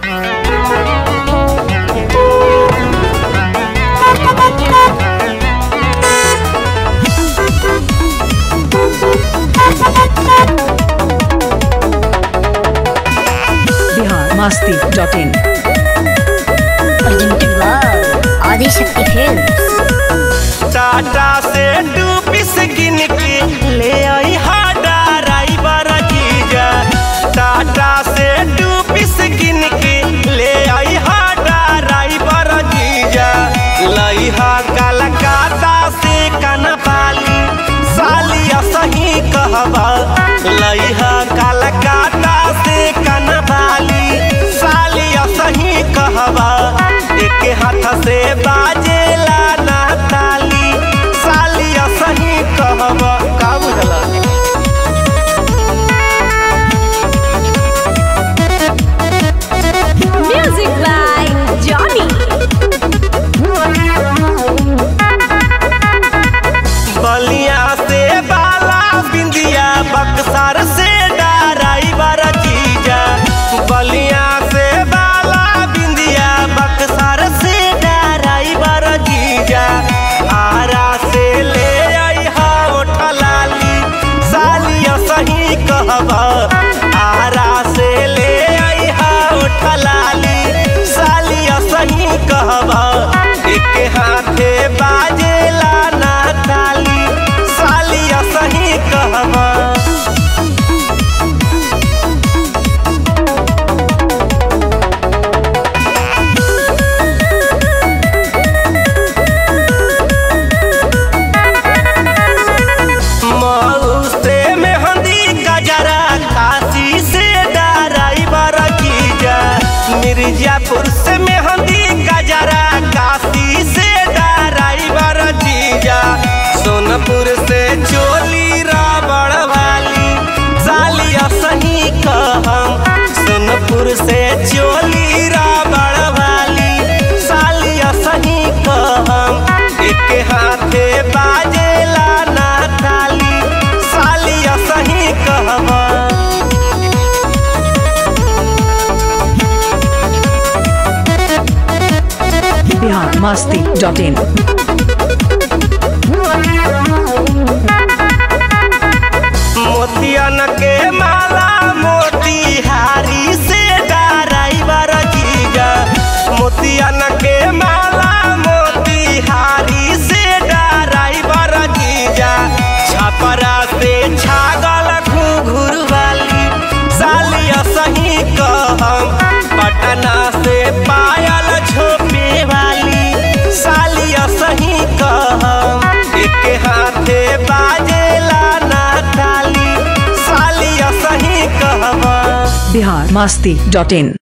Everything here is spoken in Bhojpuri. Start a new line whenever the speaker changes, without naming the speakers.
masti.in.
presented by Adishakti Films.
Tata से टू पीस गिन के ले आई हा ड्राइवर जीजा टाटा से टू पीस गिन के ले आई हा ड्राइवर जीजा लई हा कलकत्ता से कनपाली सालिया सही कहबा लई हा कलकत्ता से कनपाली सालिया सही कहबा एक हाथ से बाजेला ना ताली सालिया सही कहबा का बुझला
Music by Johnny.
बलिया से बाला बिंदिया बक्सर से ड्राइवर जीजा बलिया से बाला बिंदिया बक्सर से ड्राइवर जीजा आरा से ले आई हा उठलाली सालिया सही कहबा आरा से ले आई हा उठलाली सालिया सही कहबा एक हाथे बाजेला ना ताली सालिया सही कहबा मऊ से मेहंदी गजरा काशी से ड्राइवर कीजा मिर्जापुर से मेहंदी गजरा काशी से ड्राइवर जीजा सोनपुर से चोली रावण वाली सालिया सही कहम सोनपुर से चोली रावण वाली सालिया सही कहम एक हाथे बाजेला ना ताली सालिया सही कहबा
Bihar masti.in.
मोतियन के माला मोतिहारी से ड्राइवर जीजा मोतियन के माला मोतिहारी से ड्राइवर जीजा छपरा से छागल घुघुर वाली सालिया सही कहम पटना से पायल झोपे वाली सालिया सही कहम एक हाथे बाजेला ना ताली सालिया सही कहबा
Bihar masti.in.